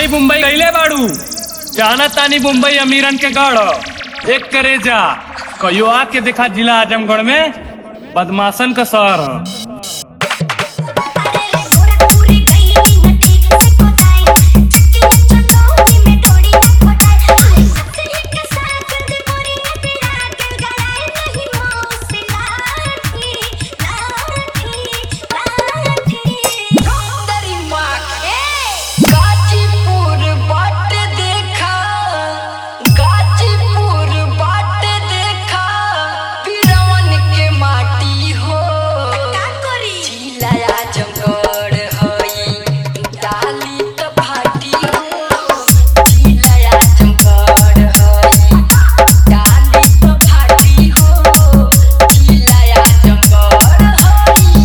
मुंबई गईले बाड़ू जाना तानी मुंबई अमीरन के गढ़ एक करे जा कहियो आके देखा जिला आजमगढ़ में बदमाशन का शहर ह गोरखपुरी गईली न ठीक से कोताई चक्की चटोरी में डोरी न कोटाई आई सही के साथ दे मोरी न पिरा के गलाए नहीं मौसी लाठी लाठी लाठी तेरी माँ के गाजीपुर बाट देखा गाजीपुर बाट देखा बिरवन के माटी हो का करी जिला आजमगढ़ हई डाली त फाटी हो जिला आजमगढ़ हई डाली त फाटी हो जिला आजमगढ़ हई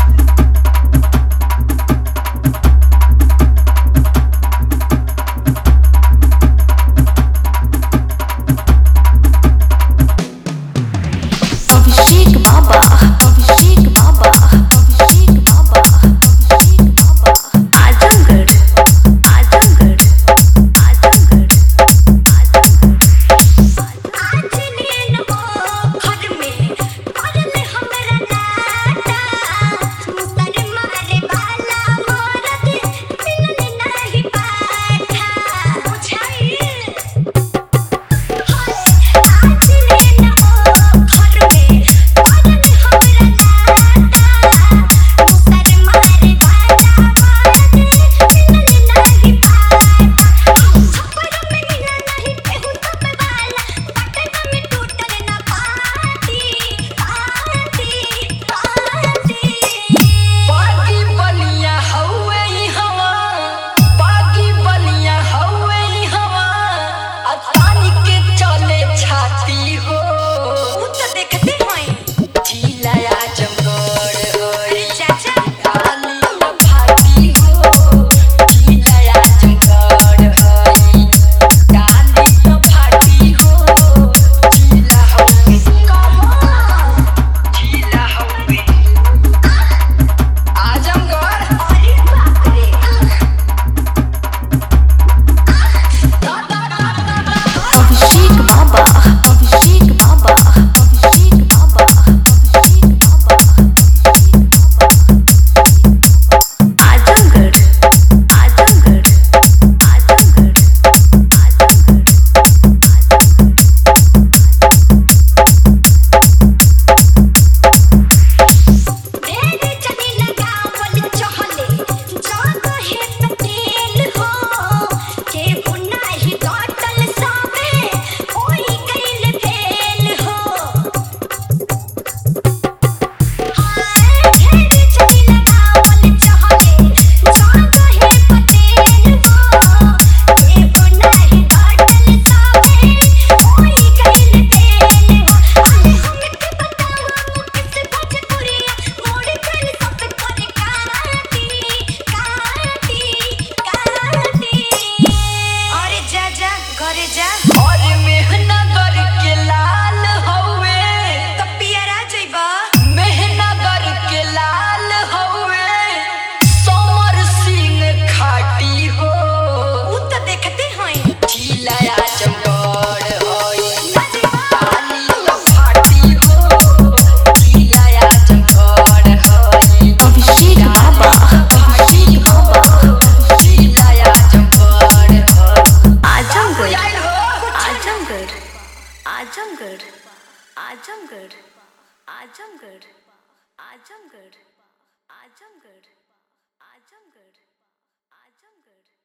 अभिषेक बाबा अभिषेक बाबा अभिषेक बाबा अभिषेक बाबा आजमगढ़ आजमगढ़ आजमगढ़ आजमगढ़ आज नीन हो घर में करले हमरा नाटा मुसर मारे वाला मरद मिलने नहीं पाठा बुझाई आज नीन हो घर में करले हमरा नाटा मुसर मारे वाला मरद मिलने नहीं पाठा छप्पर में मिला नहीं केहू सब वाला पटना में टूटल ना पाती पाती पाती बागी बलिया हौवे ई हवा बागी बलिया हौवे ई हवा अतानी के चले छाती हो उ तो देखते हैं जिला आजमगढ़ होई चाचा डाली त फाटी हो जिला आजमगढ़ होई डाली त फाटी हो जिला हौवे जिला हौवे आजमगढ़ अरे बाप रे अभिषेक बाबा अभिषेक बाबा अभिषेक बाबा अभिषेक बाबा आजमगढ़ आजमगढ़ आजमगढ़ आजमगढ़ तेरे चली लगावल चहले जाग है पतेल हो के बुनाही डॉटल सावे कोई कैल फेल हो हाय तेरे चली लगावल चहले जाग है पतेल हो के बुनाही डॉटल सावे कोई कैल फेल हो अरे हमके बतावा किस भोजपुरिया मोड़ कर सब करे काटी काटी काटी अरे जा जा घरे जा और मेहनगर के लाल हौवे तो पियरा जइबा मेहनगर के लाल हौवे समर सिंह खाटी हो उ तो देखते हैं जिला आजमगढ़ होई डाली त फाटी हो जिला आजमगढ़ होई अभिषेक बाबा अभिषेक बाबा जिला आजमगढ़ होई आजमगढ़ आइल हो आजमगढ़ आजमगढ़ आजमगढ़ आजमगढ़ आजमगढ़ आजमगढ़ आजमगढ़ आजमगढ़